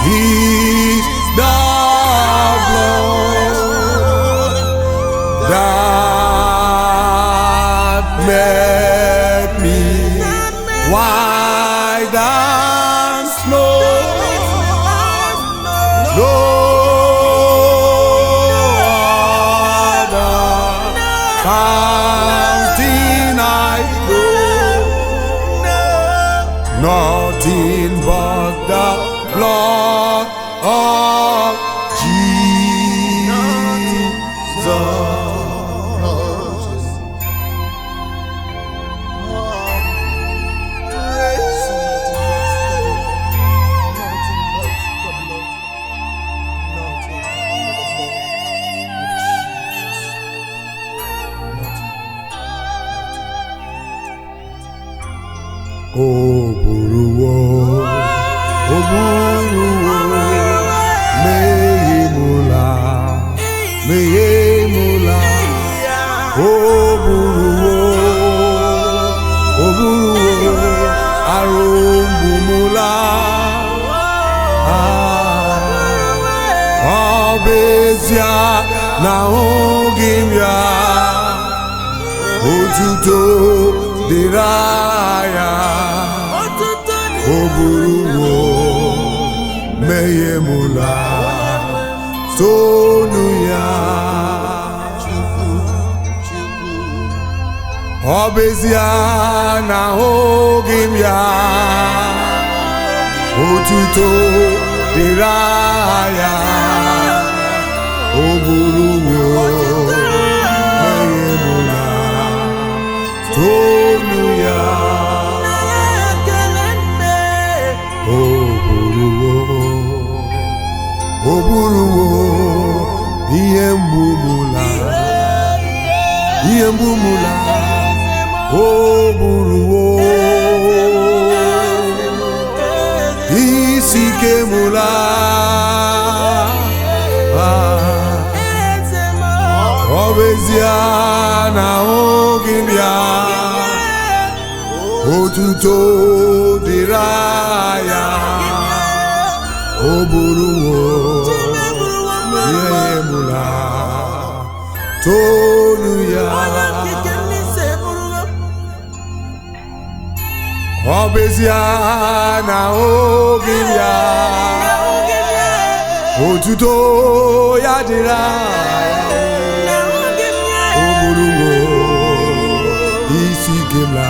is the blood that made me white than snow. No other fountain I know, nothing but the blood of Jesus. O buruwo, o buruwo, mehemula, mehemula. O buruwo, o buruwo, arumbumula. Ọ bụ ezie na ahụghị m ya, otuto dịrị ya. O buruwo mehiemula tonu ya ọ bụ ezie na ahụghị m ya otuto dịrị ya o buruwo mehiemula tonu ya O buruwo, o buruwo, ihe mgbumula, ihe mgbumula, o buruwo, isi ike mụla, Ah, ọ bụ ezie na ahụghị m ya. otuto dịrị ya o buruwo ihe mụla tonu ya ọ bụ ezie na oge ya otuto ya dịrị ya o buruwo isi gemla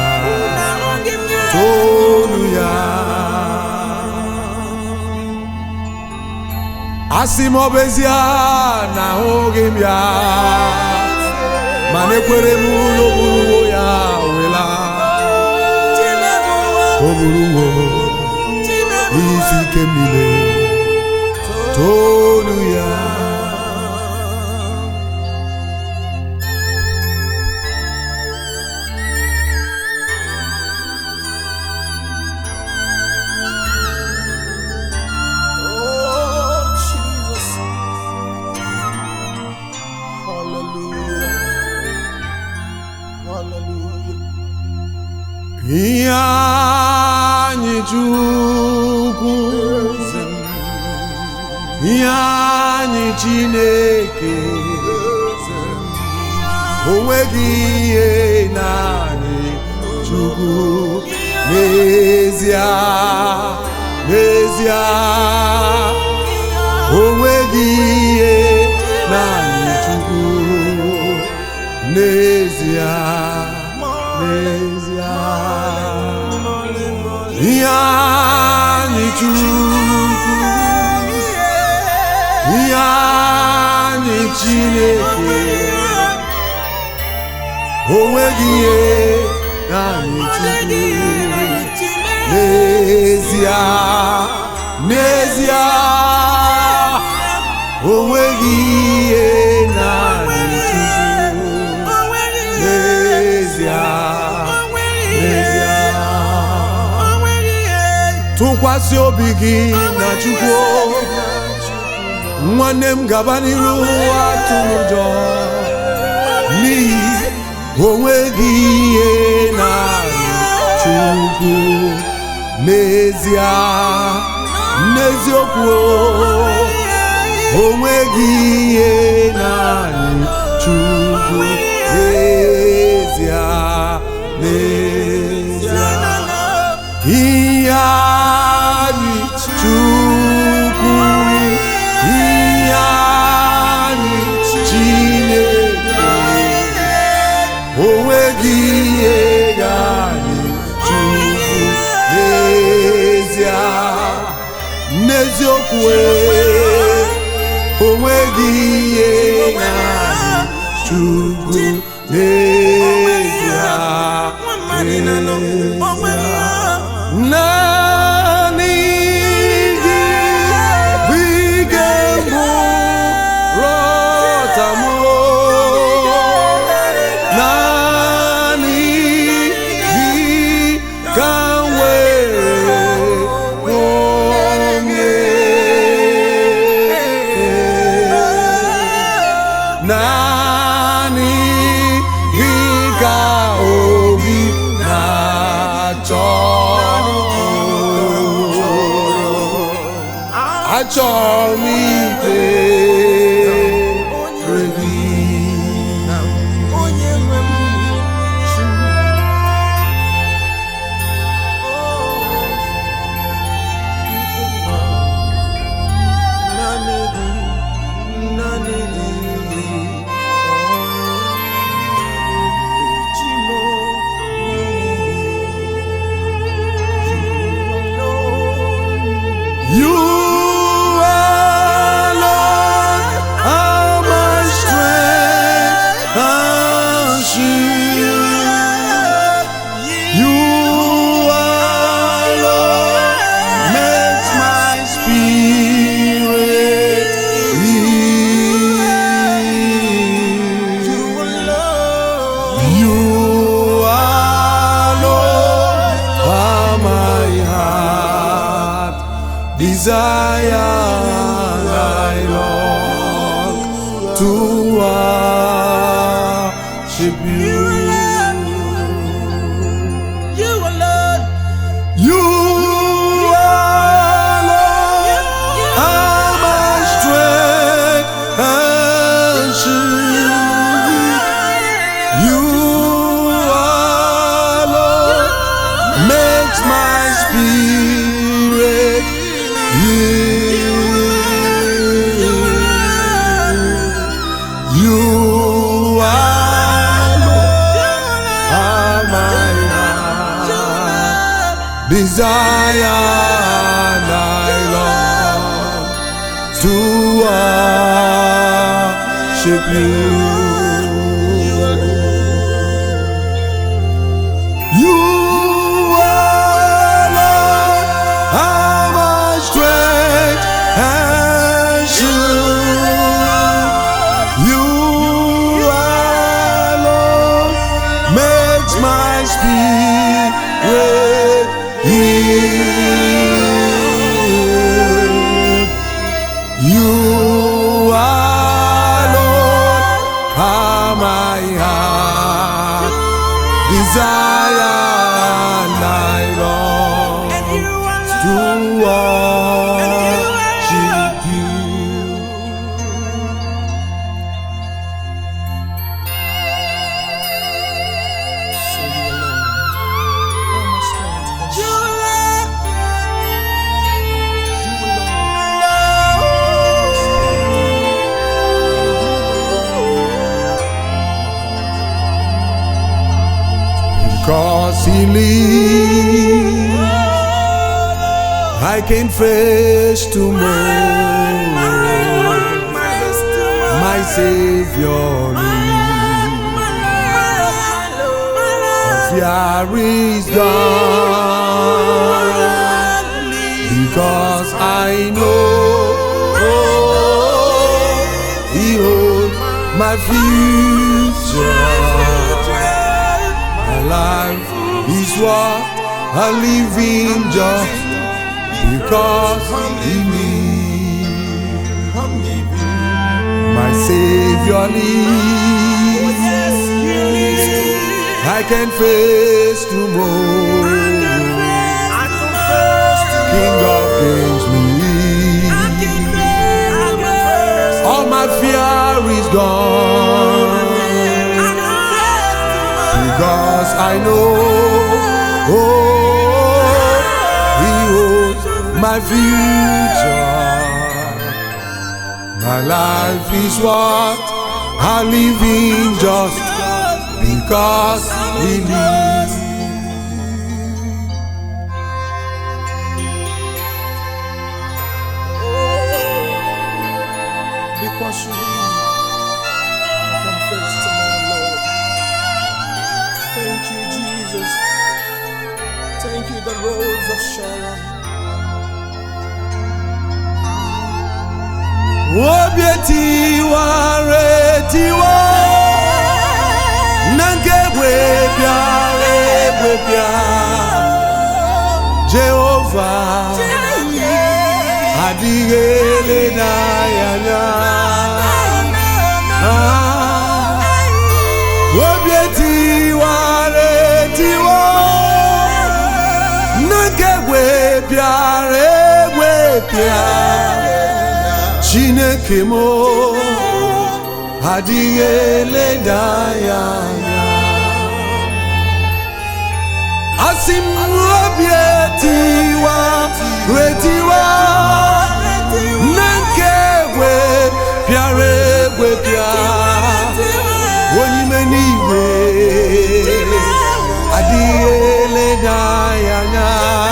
tonu ya asị m ọ bụ ezie na ahụghị m ya mana ekwere m ụlọ oburuwo ya wela oburuwo isi ike m niile tonu ya ihe anyị chukwu ihe anyị chineke o nweghị ihe naanị chukwu n'ezie n'ezie o nweghị ihe naanị chukwu n'ezie n'ezie ihe anyị chukwu ihe anyị chineke o nweghị ihe naanị chukwu n'ezie n'ezie o nweghị ihe naanị chukwu n'ezie n'ezie tụkwasị obi gị na chukwu nwanne m gaba n'iru atụrụ ụjọ n'ihi onweghị ihe na chukwu n'ezie n'eziokwu onweghị ihe naanị chukwu n'ezie n'ezie ihe anyị chukwu ihe anyị chineke onweghị ihe anyị chukwu n'ezie n'eziokwu onweghị ihe anyị chukwu n'ezie naanị gị bụ ike mbụ rọtamụ naanị gị ka m were onye naanị gị ka obi na-achọ achọrọ m ikpere gị onye nwe m chi naanị gị naanị gị chi m You alone are my strength and shield. You alone makes my spirit yield. You alone are my heart desire I long to worship you. You alone You alone are my strength and shield. You alone makes my spirit yield. You alone are my heart desire and I long to worship you. You alone are my strength and shield. You alone makes my spirit yield. You alone are my heart desire and I long to worship you. Because he lives, I can face tomorrow. My Savior lives. Fear is gone because I know He holds my future. My life is what I live in just because He lives. My Savior lives. I can face tomorrow. King of against me. All my fear is gone because I know oh, He holds my future. My life is what I live in just because He lives. Because you live, I can face tomorrow, Lord. Thank you, Jesus. Thank you, the rose of Sharon. obi etiwa retiwa na nke egwepịa egwepịa jehova adịghị eleda ya anya Ah, obi etiwa retiwa na nke egwepịa egwepịa chineke m adịghị eleda ya anya asị m obi etiwa retiwa na nke egwe pịara egwe pịa onye ime n'igwe adịghị eleda ya anya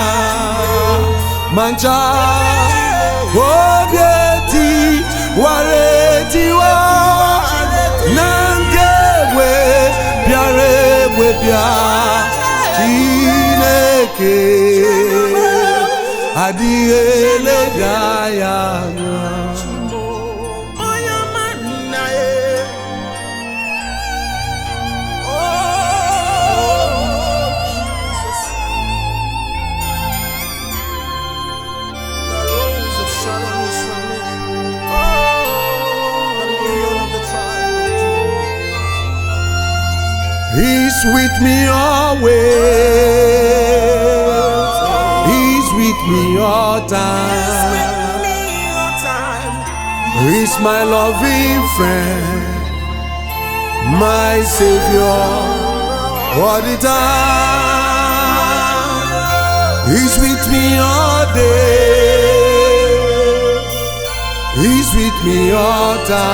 ma ncha obi etiwara etiwa na nke egwe bịara egwe bịa chineke adịghị eleda ya anya Onye ọma nna ya. Oh, Jesus. The rose of Sharon is from me. Oh, the lily of the tribe of Judah. He's with me always. He's with me all time. He's my loving friend, my savior all the time. He's with me all day. He's with me all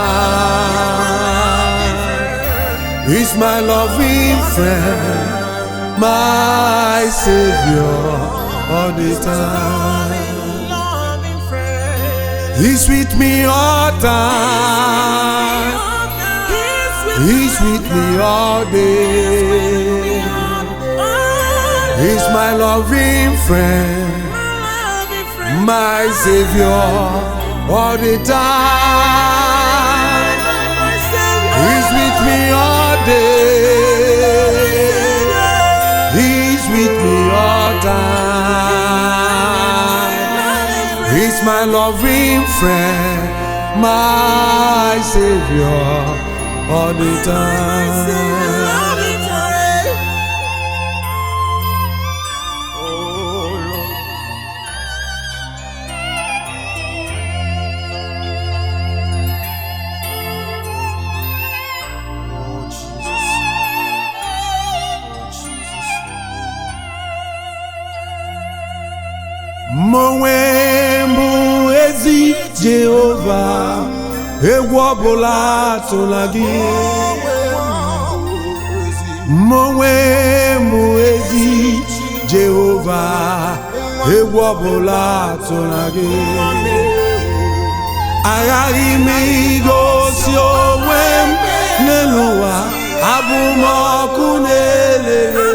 time. He's my loving friend, my savior all the time. Loving friend. He's with me all time. He's with me all day. He's my loving friend, my savior all the time. He's with me all day. He's with me all time. He's my loving friend, my savior all the time. Oh, Lord. Oh, Jesus. Oh, Jesus. Mụnwe mbụ ezi Jehova, egwu ọbụla atụla gị. Mụnwe mbụ ezi Jehova, egwu ọbụla atụla gị. Aghaghị m igosi onwe m n'elu ụwa, abụ m ọkụ na-elele.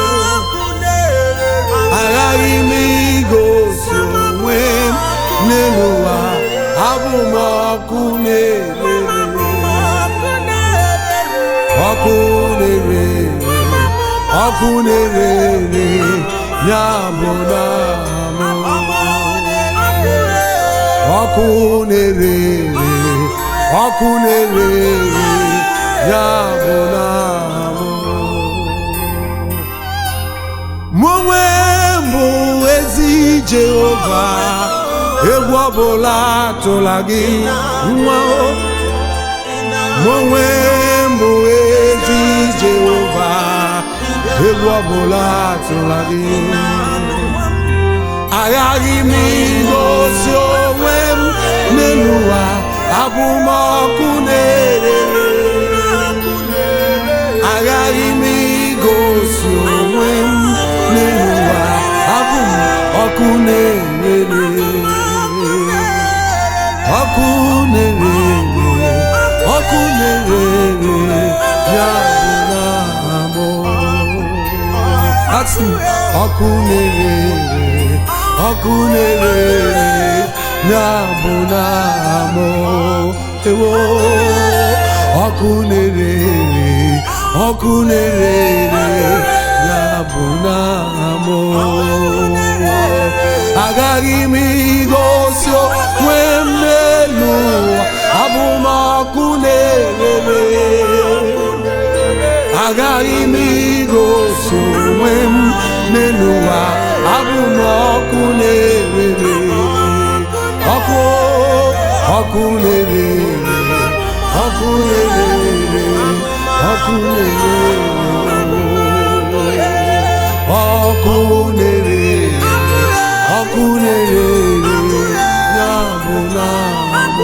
aghaghị m igosi onwe m n'elu ụwa abụ m ọkụ na-ere ọkụ na-ere ọkụ na-ere ere ya bụ na m ọkụ na-ere ere ọkụ na-ere ere ya bụ na m mụ onwe m bụ ezi jehova egwu ọbụla tụla gị nwa o mụ onwe m bụ ezi jehova egwu ọbụla tụla gị aghaghị m igosi onwe m n'elu ụwa abụmọkụ na-erere aghaghị m igosi onwe m n'elu ụwa abụ m ọkụ na-erere ọkụ na-erere ọkụ na-erere ya bụ na abụ asị m ọkụ na-erere ọkụ na-erere ya bụ na amụ ewo ọkụ na-erere ọkụ na-erere ya bụ na amụ agaghị m igosi onwe m n'elu ụwa abụ m ọkụ na-erere agaghị m igosi onwe m n'elu ụwa abụ m ọkụ na-erere ọkụ ọkụ na-erere ọkụ na-erere ọkụ na-erere ọkụ na-erere ọkụ na-erere ya bụ na abụ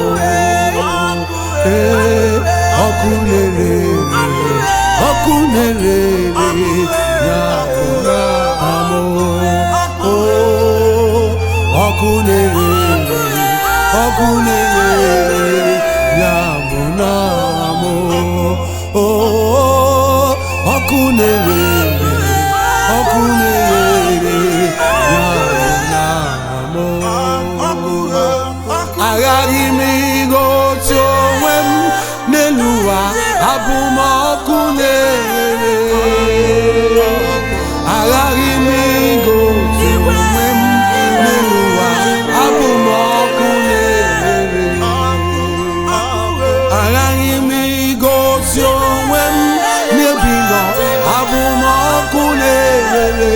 ee ọkụ na-erere ọkụ na-erere ya bụ na amụ ọkụ na-erere ọkụ na-erere ya bụ na amụ ọkụ na-erere ọkụ na-erere ya bụ na amụ aghaghị m igosi onwe m n'elu ụwa abụ m ọkụ na-erere aghaghị m igosi onwe m n'elu ụwa abụ m ọkụ na-erere aghaghị m igosi onwe m n'ebi nọ abụ m ọkụ na-erere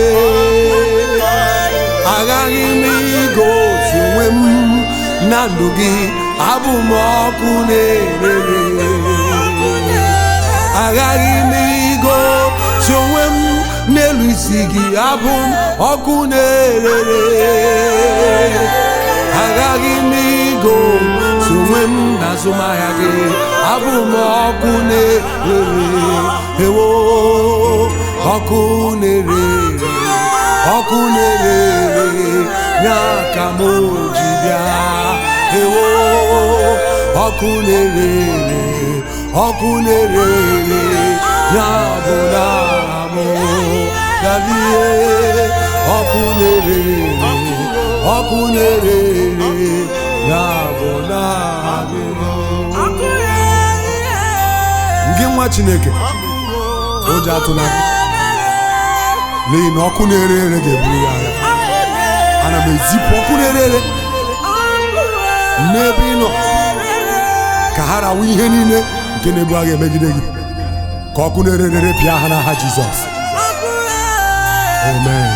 aghaghị m igosi onwe m na ndụ gị abụ m ọkụ na-erere aghaghị m igosi onwe m n'elu isi gị abụ m ọkụ na-erere aghaghị m igosi onwe m na azụmahịa gị abụ m ọkụ na-erere ewo ọkụ na-erere ọkụ na-erere ya ka m ji bịa ewo ọkụ na-erere ọkụ na-erere ya bụ na amụ galie ọkụ na-erere ọkụ na-erere ya bụ na amụ gị nwa chineke ụjọ atụla gị n'ihi na ọkụ na-ere ere ga-eburu ya agha ana m ezipụ ọkụ na-ere ere n'ebe ị nọ ka ha rawa ihe niile nke na-ebu agha emegide gị ka ọkụ na-ere ere pịa ha n'aha Jizọs amen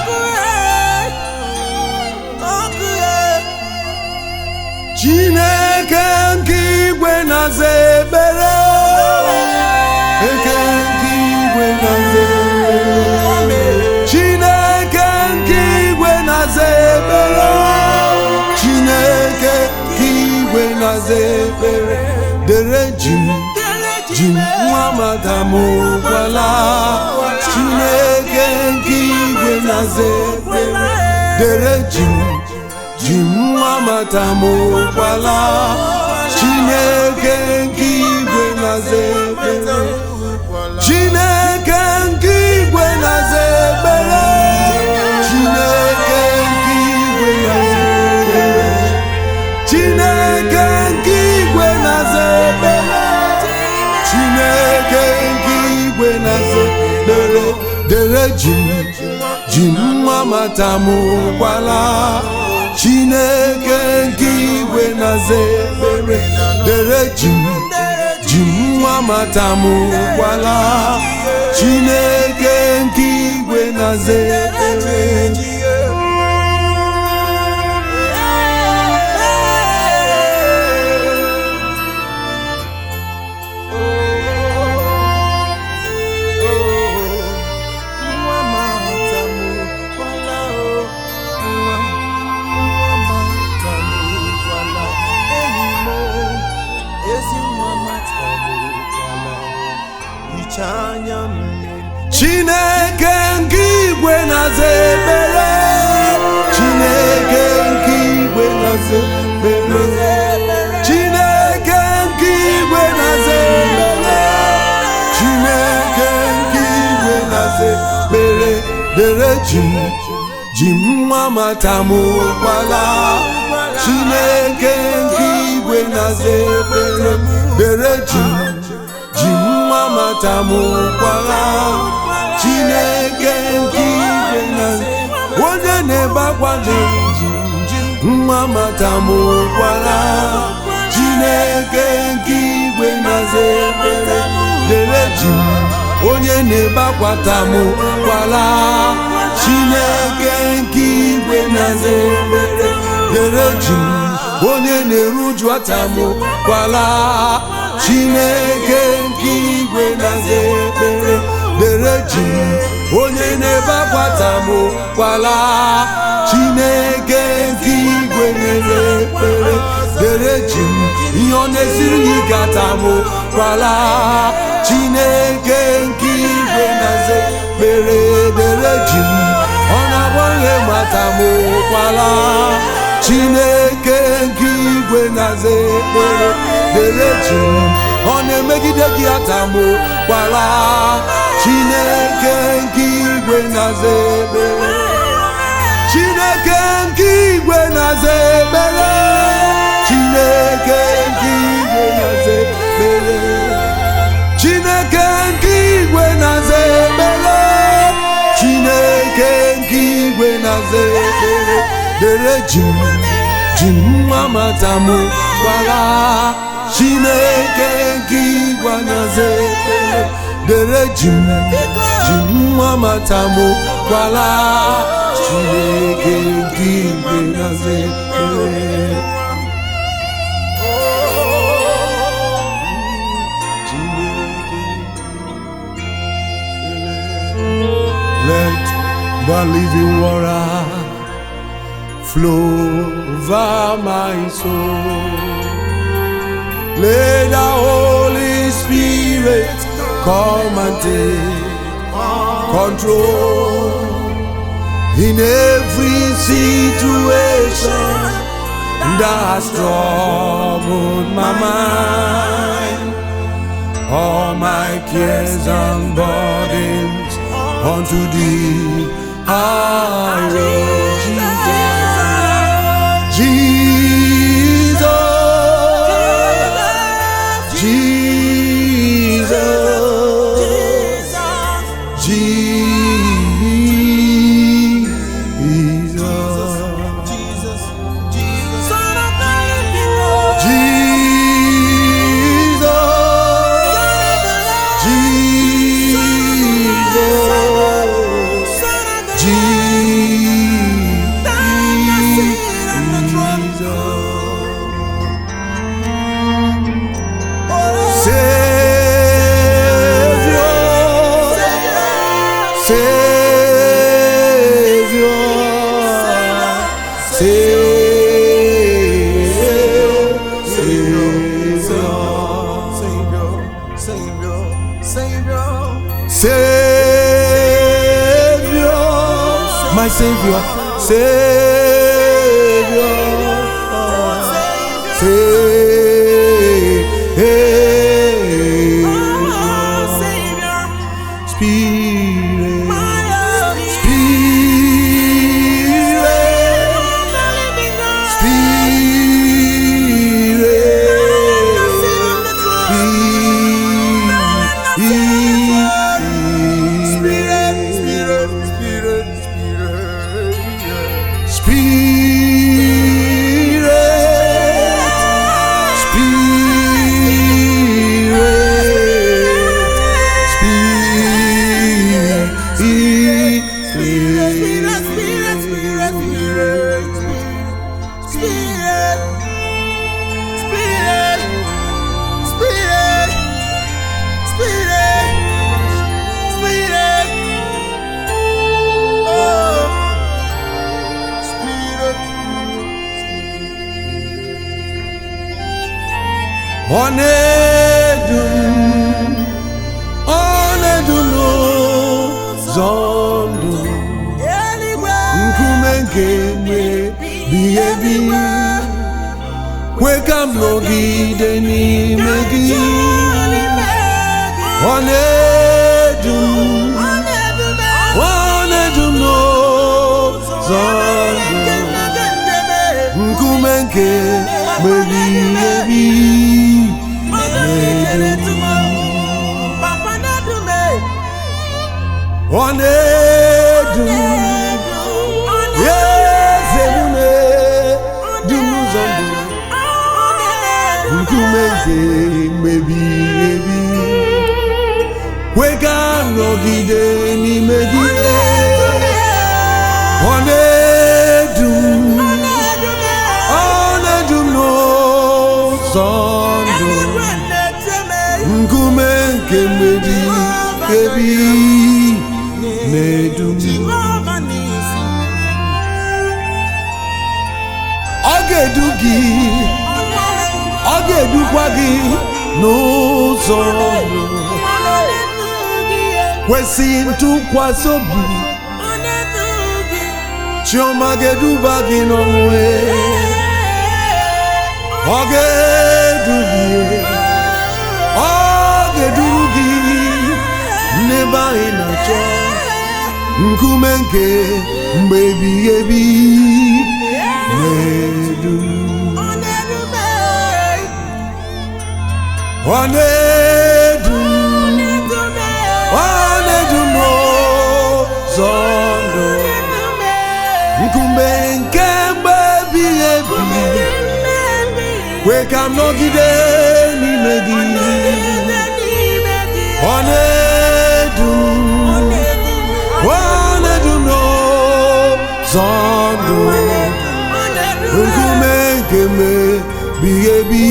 Chineke nke igwe na-aza ekpere eke nke igwe na-aza ekpere Chineke nke igwe na-aza ekpere Chineke nke igwe na-aza ekpere dere jim jim nwa madamu gwala Chineke nke igwe na-aza ekpere dere jim jim nwa madamu gwala Chineke nke igwe na-aza ekpere Chineke nke igwe na-aza ekpere Chineke nke igwe na-aza ekpere Chineke nke igwe na-aza ekpere Chineke nke igwe na-aza ekpere dere jim jim nwa matamu gwala Chineke nke igwe na-aza ekpere dere jim jim nwa matamu gwala Chineke nke igwe na-aza ekpere dere ji m ji m nwa matamụkwala chineke nke igwe na-aza ekpere dere ji m ji m nwa matamụkwala chineke nke igwe na-aza onye na-ebe akwa dị ji nwa matamụkwala chineke nke igwe na-aza ekpere dere ji m onye na-ebe akwata m kwala chineke nke igwe na-aza ekpere dere ji m onye na-eruju ata m kwala chineke nke igwe na-aza ekpere dere ji m onye na-ebe akwata m kwala chineke nke igwe na-aza ekpere dere ji m ihe ọ na-esiri gị gata m kwala chineke nke igwe na-aza ekpere dere ji m ọ na-agbanwe mata m kwala chineke nke igwe na-aza ekpere dere ji m ọ na-emegide gị ata m kwala chineke nke igwe na-aza ekpere chineke nke igwe na-aza ekpere chineke nke igwe na-aza ekpere chineke nke igwe na-aza ekpere chineke nke igwe na-aza ekpere dere ji m ji m nwa mata m gwara chineke nke igwe na-aza ekpere dere ji m ji m nwa mata m gwara chineke nke igwe na-aza ekpere Let the living water flow over my soul. Let the Holy Spirit come and take control in every situation that has troubled my mind. All my cares and burdens unto thee I will Jesus Jesus Jesus Jesus Savior, my Savior, Savior, Savior, Spirit, ọ na-edu m ọ na-edu n'ụzọ ndụ nkume nke mgbe bighị ebi kwe ka m nọgide n'ime gị ọ na-edu m ọ na-edu m nkume nke mebighị ebi ọ na-edu m eze m na-edu m ụzọ ndụ nkume nke mebighị ebi kwe ka nọgide n'ime gị ọ na-edu m ọ na-edu m n'ụzọ ndụ nkume nke mmebi ebi na-edu m ọ ga-edu gị ọ ga-edukwa gị n'ụzọ ndụ kwesị ntụkwasị obi chiọma ga-eduba gị n'onwe ọ ga-edu gị ọ ga-eduru gị n'ebe anyị na-achọ nkume nke mgbe ebighị ebi na-edu ọ na-edu ọ na-edu n'ụzọ ndụ nkume nke mgbe ebighị ebi kwe ka m nọgide n'ime gị ọ na-edu ọ na-edu n'ụzọ ndụ nkume nke mebighị ebi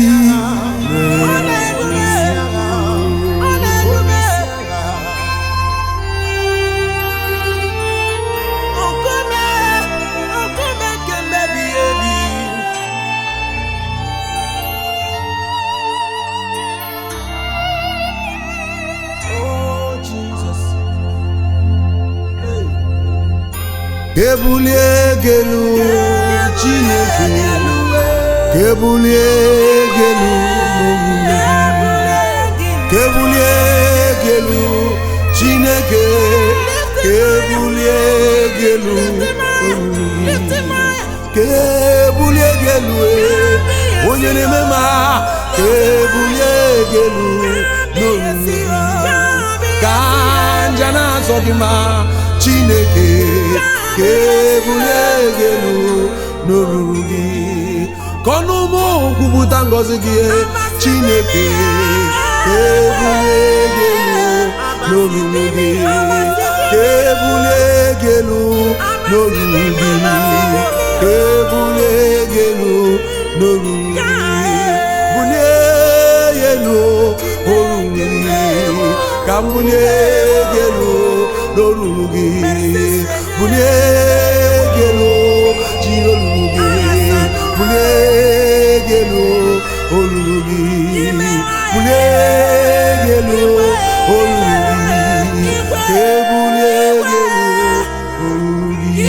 ebulie gị elu chineke ka ebulie gị elu n'omume ka ebulie gị elu chineke ka ebulie gị elu n'omume ka ebulie gị elu eh, onye na-eme ma ka ebulie gị elu n'omume ka nja na-azọ gị ma chineke ka ebulie gị elu n'olulu gị ka ọnụ ụmụ kwupụta ngọzi gị chineke ka ebulie gị elu n'olulu gị ka ebulie gị elu n'olulu gị ka ebulie gị elu n'olulu gị bulie ya elu olulu gị ka m bulie gị elu n'olulu gị bulie gị elu ji olulu gị bulie gị elu olulu gị bulie gị elu olulu gị ka ebulie gị elu olulu gị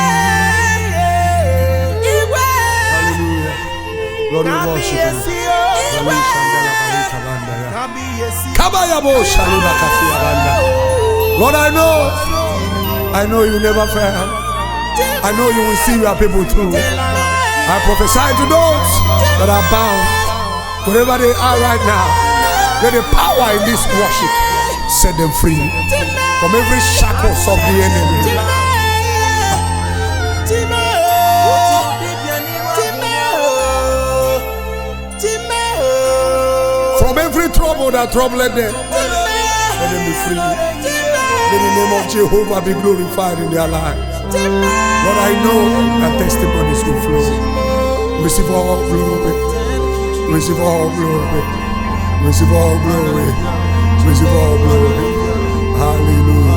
Hallelujah. Lord, we worship you. Kabayabo Shalima Kafiyabanda. Lord, I know, I know you never fail. I know you will see your people through. I prophesy to those that are bound, wherever they are right now, let the power in this worship set them free from every shackles of the enemy. From every trouble that troubled them, let them be free. Let the name of Jehovah be glorified in their lives. Lord, I know that testimonies will flow. Receive all glory. Receive all glory. Receive all glory. Receive all glory. Hallelujah.